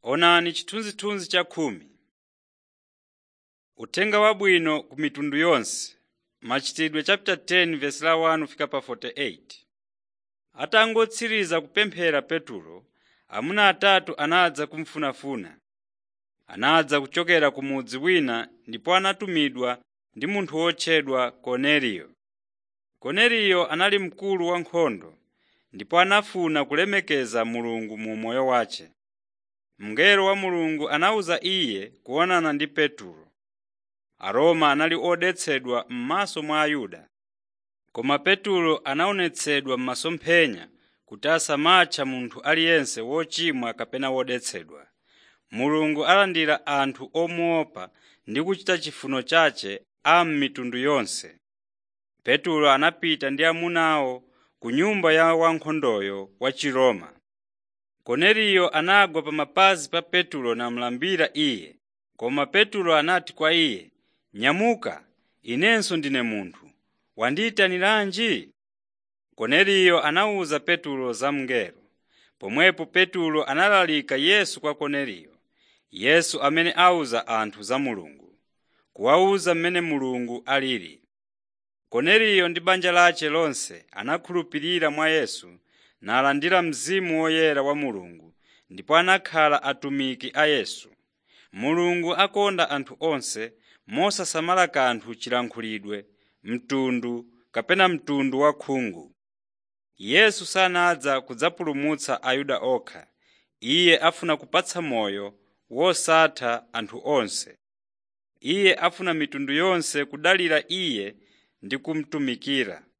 Onani chithunzithunzi cha khumi. Uthenga Wabwino ku mitundu yonse Machitidwe chapter 10 verse la 1 fika pa 48. Atangotsiriza kupemphera Petulo, amuna atatu anadza kumufunafuna. Anadza kuchokera ku mudzi wina ndipo anatumidwa ndi munthu wotchedwa Korneliyo. Korneliyo anali mkulu wankhondo ndipo anafuna kulemekeza Mulungu mu moyo wace. Mngelo wa Mulungu anawuza iye kuonana ndi Petulo. Aroma anali odetsedwa m'maso mwa Ayuda. Koma Petulo anaonetsedwa m'masomphenya kuti asamatcha munthu aliyense wochimwa kapena wodetsedwa. Mulungu alandira anthu omuopa ndi kuchita chifuniro chace a m'mitundu yonse. Petulo anapita ndi amunawo ku nyumba ya wankhondoyo wa Chiroma. Korneliyo anagwa pa mapazi pa Petulo namulambira iye. Koma Petulo anati kwa iye, “Nyamuka, inenso ndine munthu. Wandiyitaniranji?” Korneliyo anawuza Petulo za mngelo. Pomwepo Petulo analalika Yesu kwa Korneliyo, Yesu amene awuza anthu za Mulungu, kuwawuza mmene Mulungu alili. Korneliyo ndi banja lace lonse anakhulupirira mwa Yesu nalandira Mzimu Woyera wa Mulungu ndipo anakhala atumiki a Yesu. Mulungu akonda anthu onse mosasamala kanthu chilankhulidwe, mtundu kapena mtundu wa khungu. Yesu sanadza kudzapulumutsa Ayuda okha, Iye afuna kupatsa moyo wosatha anthu onse. Iye afuna mitundu yonse kudalira Iye ndi kumutumikira.